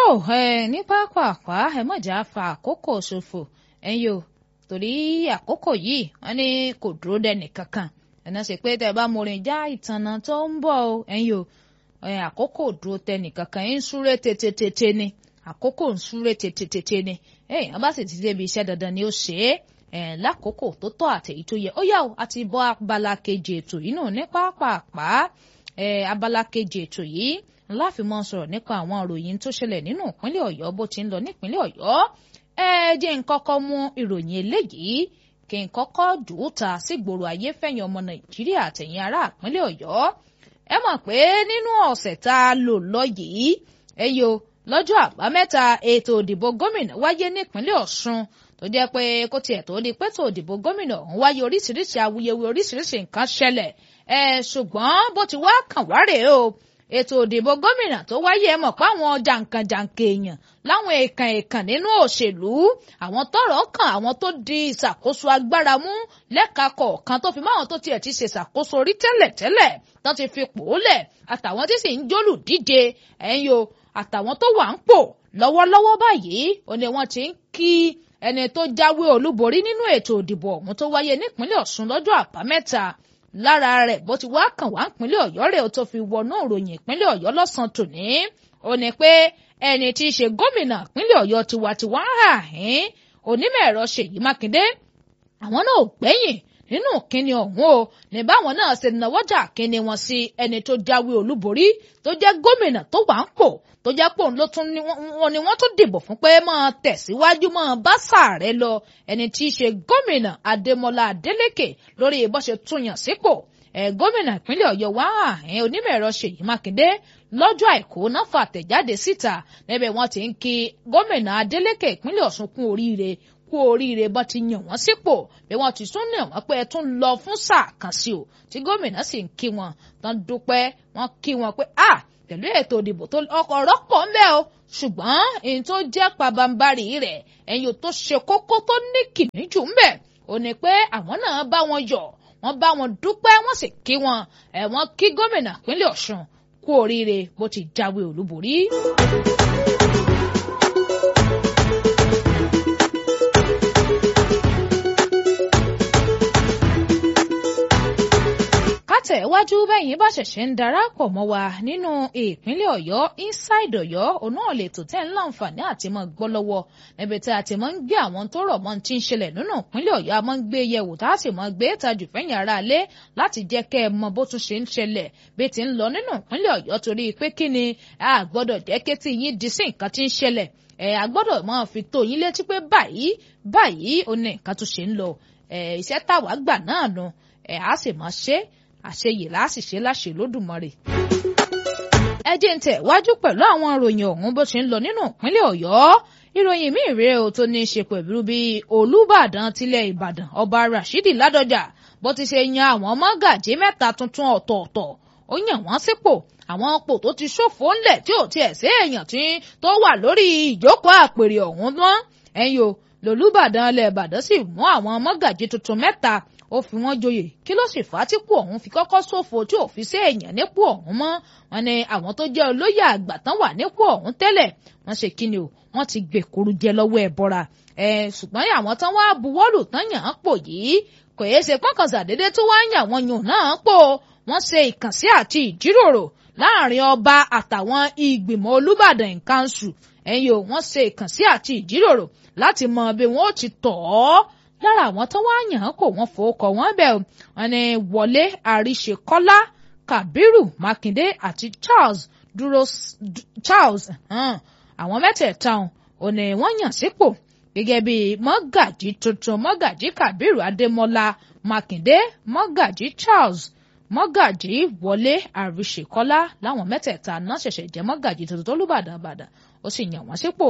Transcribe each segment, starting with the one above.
ẹ ní pápápá ẹ mọ̀jà fa àkókò ṣòfò ẹ̀yin o torí àkókò yìí wọ́n ní kò dúró dẹ́nì kankan ẹ̀nà ṣe pé tẹ́ ẹ bá morin já ìtànà tó ń bọ̀ o ẹ̀yin o àkókò dúró tẹ́nì kankan ń súré tètè ni àkókò ń súré tètè ni ẹ̀yìn bá sì ti débi iṣẹ́ dandan ni ó ṣe é lákòókò tó tọ́ àtẹ̀yí tó yẹ ó yá o àti bọ́ abala kejì ètò yìí náà ní pápápá abala kejì ètò yìí láàfin mọ́ sọ̀rọ̀ nípa àwọn ìròyìn tó ṣẹlẹ̀ nínú ìpínlẹ̀ ọ̀yọ́ bó ti ń lọ nípínlẹ̀ ọ̀yọ́ ẹ jẹ́ n kọ́kọ́ mú ìròyìn eléyìí kí n kọ́kọ́ dùúta sígboro ayé fẹ̀yìn ọmọ nàìjíríà àtẹ̀yìn ará ìpínlẹ̀ ọ̀yọ́ ẹ mọ̀ pé nínú ọ̀sẹ̀ tá a lò lọ yìí ẹ yo lọ́jọ́ àbámẹ́ta ètò òdìbò gómìnà wáyé nípínlẹ̀ ọ̀ṣun tó jẹ́ pé kó tiẹ̀ tó di pé tó òdìbò gómìnà ọ̀hún wáyé oríṣiríṣi awuyewuye oríṣiríṣi nǹkan ṣẹlẹ̀ ẹ ṣùgbọ́n bó ti wá kàn wá rèé o ètò òdìbò gómìnà tó wáyé ẹ mọ̀ pé àwọn jàǹkànjàǹkà èèyàn láwọn èèkàn èèkàn nínú òṣèlú àwọn tọ́rọ̀ kàn àwọn tó di ìṣàkóso agbára mú lẹ́ka kọ̀ọ̀kan tó fi mọ́ àwọn tó tiẹ̀ ti ṣe ìṣàkóso rí tẹ́lẹ̀tẹ́lẹ̀ tó ti fi pòólẹ̀ àtàwọn tí sì ń jólù díje ẹ̀yin o àtàwọn tó wà ń pò lọ́wọ́lọ́wọ́ báyìí ó ní wọ́n ti ń kí ẹni tó jáwé olúborí nínú ètò òdìbò ọ̀hún tó wáyé nípínlẹ̀ Ọ̀ṣun lọ́jọ́ àbámẹ́ta lára rẹ̀ bó ti wá kàn wá ìpínlẹ̀ Ọ̀yọ́ rẹ̀ ó tó fi wọnú ìròyìn ìpínlẹ̀ Ọ̀yọ́ lọ́sàn-án tòní ó ní pé ẹni tí í ṣe gómìnà ìpínlẹ̀ Ọ̀yọ́ tiwantiwa ń hà hín onímọ̀ ẹ̀rọ Ṣèyí Mákindé àwọn náà ò gbẹ́yìn nínú kíni ọ̀hún o ní báwọn náà ṣe náwọ́jà kíni wọn sí ẹni tó jáwé olúborí tó jẹ́ gómìnà tó wà ń pò tó jẹ́ pò ló tún wọn ni wọ́n tún dìbò fún pé máa tẹ̀síwájú máa bá sàárẹ̀ lọ ẹni tí í ṣe gómìnà Adémọ́lá Adélékè lórí bó ṣe túnyàn sípò ẹ̀ gómìnà ìpínlẹ̀ Ọ̀yọ́ wá àhín onímọ̀ ẹ̀rọ Ṣèyí Mákindé lọ́jọ́ àìkú náà fàtẹ̀jáde síta níbẹ̀ wọ́n ti ń kí gómìnà Adélékè ìpínlẹ̀ Ọ̀ṣun kún oríire kú oríire bá ti yàn wọ́n sípò bí wọ́n ti tún yàn wọ́n pé ẹ tún lọ fún sáà kan sí o tí gómìnà sì ń kí wọn tán dúpẹ́ wọ́n kí wọn pé a pẹ̀lú ètò ìdìbò tó ọkọ̀ rọ́pọ̀ ń bẹ́ o ṣùgbọ́n èyí tó jẹ́ pabambarì rẹ̀ ẹ̀yìn tó ṣe kókó tó ní kìmí jù ń bẹ̀ ò ní pé àwọn náà bá wọn yọ̀ wọ́n bá wọn dúpẹ́ wọ́n sì kí wọn ẹ̀ wọ́n kí gómìnà ìpínlẹ̀ Ọ̀ṣun kú oríire bó ti jáwé olúborí. tẹ̀wájú bẹ́yìn bá ṣẹ̀ṣẹ̀ ń darapọ̀ mọ́ wa nínú ìpínlẹ̀ ọ̀yọ́ inside ọ̀yọ́ òun náà lè tò tẹ́ ń láǹfààní àti mọ́ gbọ́ lọ́wọ́ níbi tí a ti mọ́ ń gbé àwọn tó rọ̀ mọ́ ti ń ṣẹlẹ̀ nínú ìpínlẹ̀ ọ̀yọ́ a mọ́ ń gbé yẹ̀wò tá a sì mọ́ gbé tajú fẹ́yìn ara lé láti jẹ́ kẹ́ ẹ mọ bó tún ṣe ń ṣẹlẹ̀ bí ti ń lọ nínú ìpínlẹ̀ ọ̀yọ́ torí pé kí ni a gbọ́dọ̀ jẹ́ kí tí yín di sí nǹkan tí ń ṣẹlẹ̀ ẹ̀ a gbọ́dọ̀ máa fi tó yín létí pé báyìí báyìí ó ní nǹkan tó ṣe ń lọ ẹ̀ iṣẹ́ táwa gbà náà nu ẹ̀ á sì máa ṣe àṣeyè láṣìṣe láṣẹ lódùmarè. ẹ jẹ́ ń tẹ̀ wájú pẹ̀lú àwọn ìròyìn ọ̀hún bó ṣe ń lọ nínú ìpínlẹ̀ ọ̀yọ́ ìròyìn míì rèé o tó ní í ṣe pẹ̀lú bí olùbàdàn tilẹ̀ ìbàdàn ọba rashidi ládọjà bó ti ṣe yan àwọn mọ́gàjí mẹ́ta tuntun ọ̀tọ̀ọ̀tọ̀ ó yàn wọ́n sípò àwọn ọ̀pọ̀ tó ti ṣòfò ńlẹ̀ tí ò tiẹ̀ sí èèyàn tí tó wà lórí ìjókòó àpèrè ọ̀hún mọ́ ẹ̀yìn o lòlúbàdàn ilẹ̀ ìbàdàn sì mú àwọn mọ́gàjí tuntun mẹ́ta ó fi wọ́n joyè kí ló sì fà á tí kú ọ̀hún fi kọ́kọ́ ṣòfò tí ò fi sí èèyàn nípò ọ̀hún mọ́ wọn ni àwọn tó jẹ́ olóyè àgbà tán wà nípò ọ̀hún tẹ́lẹ̀ wọ́n ṣe kíni o wọ́n ti gbèkúrú jẹ lọ́wọ́ ẹ̀ bọ́ra ẹ̀ ṣùgbọ́n àwọn tán wá buwọ́lù tán yàn án pò yìí kò yéé ṣe pọ́nkàn ṣàdédé tó wá ń yàn wọ́n yàn náà pò wọ́n ṣe ìkànsí àti ìjíròrò láàrin ọba àtàwọn ìgbìmọ̀ olúbàdàn ìkànṣù ẹ̀yìn o wọ́n ṣe ìkànsí àti ìjíròrò láti mọ bí wọ́n ó ti tọ̀ ọ́ lára àwọn tó wá yàn án kò wọ́n fowókọ wọn bẹ̀ wọ́n ní wọlé àríṣekọ́lá kabiru makinde àti charles dúró charles àwọn mẹ́tẹ̀ẹ̀ta ò ní wọ́n yàn sípò gẹ́gẹ́ bí mọ́gàjí tuntun mọ́gàjí kabiru adémọ́lá makinde mọ́gàjí charles mọ́gàjí wọlé àríṣekọ́lá láwọn mẹ́tẹ̀ẹ̀ta náà ṣẹ̀ṣẹ̀ jẹ́ mọ́gàjí tuntun tó lùbàdàn bàdàn ó sì yàn wọ́n sípò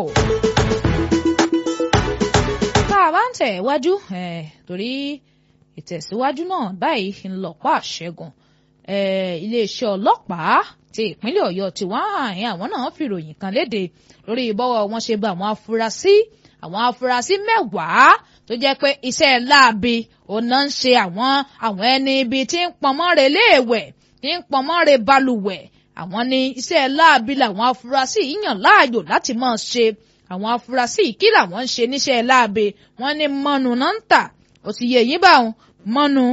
tá a bá ń tẹ̀ wájú torí ìtẹ̀síwájú náà báyìí ń lọ́pọ̀ àṣẹgun iléeṣẹ́ ọlọ́pàá ti ìpínlẹ̀ ọ̀yọ́ tí wọ́n àárín àwọn náà fi ròyìn kan léde lórí ìbọ́wọ́ wọn ṣe bá àwọn afurasí àwọn afurasí mẹ́wàá tó jẹ́ pé iṣẹ́ láabi ọ̀nà ń ṣe àwọn àwọn ẹni ibi tí ń pọnmọ́ re léèwẹ̀ tí ń pọnmọ́ re balùwẹ̀ àwọn ní iṣẹ́ láabi làwọn afurasí yìí yàn láàyò láti máa ṣe àwọn afurasí yìí kí làwọn ń ṣe níṣẹ́ láabi wọ́n ní mọ́nu náà ń tà ó ti yẹ yín báwọn mọ́nu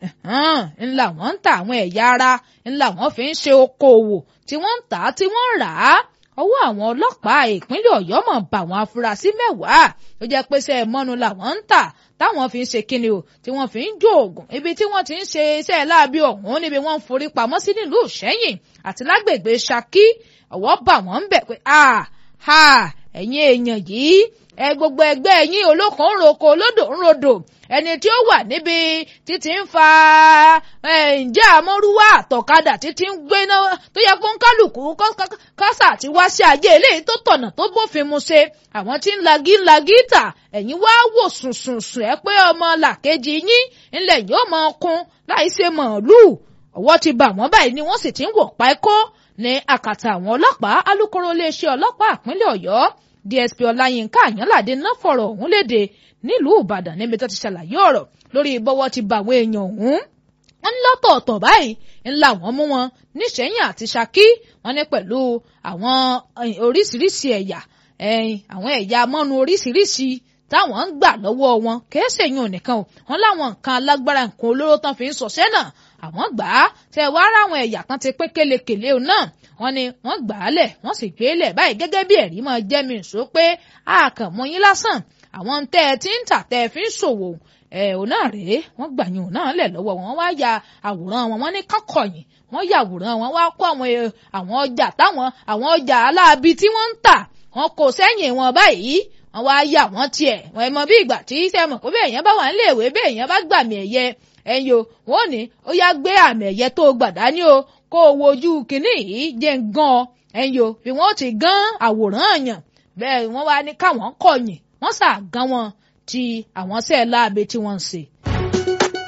ńlá wọ́n ń ta àwọn ẹ̀yà ara ńlá wọ́n fi ń ṣe okòòwò tí wọ́n ń tà á tí wọ́n ń rà á ọwọ́ àwọn ọlọ́pàá ìpínlẹ̀ ọ̀yọ́ mọ̀ bá àwọn afurasí mẹ́wàá tó jẹ́ pé ṣe mọ́nu làwọn ń tà táwọn fi ń ṣe kíni o tí wọ́n fi ń jó oògùn ibi tí wọ́n ti ń ṣe iṣẹ́ láabi ọ̀hún níbi wọ́n ń forí pamọ́ sí nílùú ìṣẹ́yìn àti lágbègbè ṣakí ọwọ́ bà wọ́n ń bẹ̀ pé a ha ẹ̀yin èèyàn yìí ẹ gbogbo ẹgbẹ́ yín olókùn ń roko olódò ń rodò ẹni tí ó wà níbi títí ń fa ǹjẹ́ àmọ́rúwá àtọ̀kadà títí ń gbéná tó yẹ kó ń kálukú kásà àti wá sí ayé eléyìí tó tọ̀nà tó bófin mu ṣe àwọn tí ń lagi ń lagi tà ẹ̀yin wá wò sùnsùnsùn ẹ pé ọmọ làkejì yín ńlẹ̀ yóò mọ ọkùn láì ṣe màálùú ọwọ́ ti bà wọ́n báyìí ni wọ́n sì ti ń wọ̀ pa ẹ̀kọ́ ní àkàtà àwọn ọlọ́pàá alukoro iléeṣẹ́ ọlọ́pàá ìpínlẹ̀ ọ̀yọ́ dsp ọláyínká àyànládé náà fọ̀rọ̀ ọ̀hún léde nílùú ìbàdàn níbi tó ti ṣàlàyé ọ̀rọ̀ lórí bọ́wọ́ ti bà àwọn èèyàn ọ̀hún wọ́n ní lọ́tọ̀ọ̀tọ̀ báyìí ńlá wọn mú wọn níṣẹ́yìn àti ṣakí wọ́n ní pẹ̀lú àwọn oríṣiríṣi ẹ̀yà àwọn ẹ̀yà mọ́nu oríṣiríṣi táwọn ń gbà lọ́wọ́ wọn kìí ṣèyún nìkan o wọ́n láwọn nǹkan alágbára nǹkan olóró tán fi ń ṣọṣẹ́ náà àwọn gbà á tẹ wá ráwọn ẹ̀yà kan ti pé kélekèlé o náà wọ́n ní wọ́n gbà á lẹ̀ wọ́n sì gbé lẹ̀ báyìí gẹ́gẹ́ bí ẹ̀rí máa jẹ́ mi sọ pé a kàn mọ yín lásán àwọn tẹ́ ẹ ti ń tà tẹ́ ẹ fi ń ṣòwò ẹ ò náà rèé wọ́n gbà yín ò náà lẹ̀ lọ́wọ́ wọn wá ya àwòrán wọn wọ́n ní kọ́kọ̀yìn wọ́n ya àwòrán wọn wá kó àwọn àwọn ọjà táwọn àwọn ọjà aláàbí tí wọ́n ń tà wọ́n kò sẹ́yìn wọn báyìí wọ́n wá yà wọ́n tiẹ̀ wọ́n mọ bí ìgbà tí sẹ́mọ̀ pé bẹ́ẹ̀ yẹn bá wà nílé ìwé bẹ́ẹ̀ yẹn bá gbàmì ẹ̀yẹ ẹ̀yin o wọ́n ní ó yá gbé àmì ẹ̀yẹ tó gbàdá ní o kó o wojú kínní yìí jẹ́ ń gan ọ ẹ̀yin o bí wọ́n ti gan àwòrán àyàn bẹ́ẹ̀ wọ́n wá ní káwọn kọ̀yìn wọ́n sà gan wọn ti àwọn sẹ́ẹ̀ láabe tí wọ́n ń ṣe